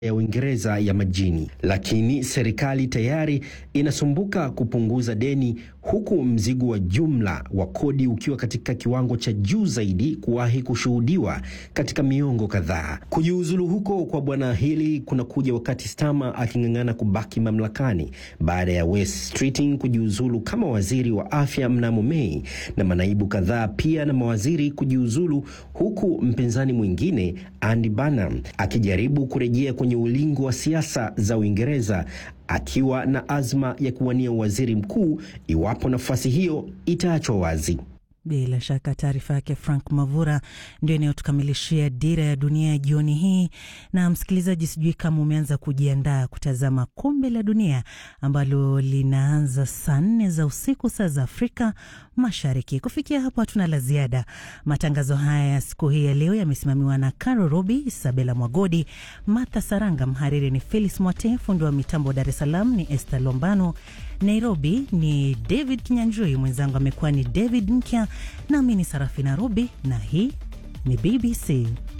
ya Uingereza ya majini, lakini serikali tayari inasumbuka kupunguza deni huku mzigo wa jumla wa kodi ukiwa katika kiwango cha juu zaidi kuwahi kushuhudiwa katika miongo kadhaa. Kujiuzulu huko kwa bwana Healey kunakuja wakati Starmer aking'ang'ana kubaki mamlakani baada ya West Streeting kujiuzulu kama waziri wa afya mnamo Mei na manaibu kadhaa pia na mawaziri kujiuzulu, huku mpinzani mwingine Andy Burnham akijaribu kurejea kwenye ulingo wa siasa za Uingereza akiwa na azma ya kuwania waziri mkuu iwapo nafasi hiyo itaachwa wazi. Bila shaka taarifa yake Frank Mavura ndio inayotukamilishia Dira ya Dunia ya jioni hii. Na msikilizaji, sijui kama umeanza kujiandaa kutazama Kombe la Dunia ambalo linaanza saa nne za usiku saa za Afrika Mashariki. Kufikia hapo, hatuna la ziada. Matangazo haya ya siku hii ya leo yamesimamiwa na Caro Robi, Isabela Mwagodi, Martha Saranga. Mhariri ni Felis Mwate, fundi wa mitambo Dar es Salaam ni Esther Lombano, Nairobi ni David Kinyanjui, mwenzangu amekuwa ni David Nkya, nami ni Sarafina Robi na hii ni BBC.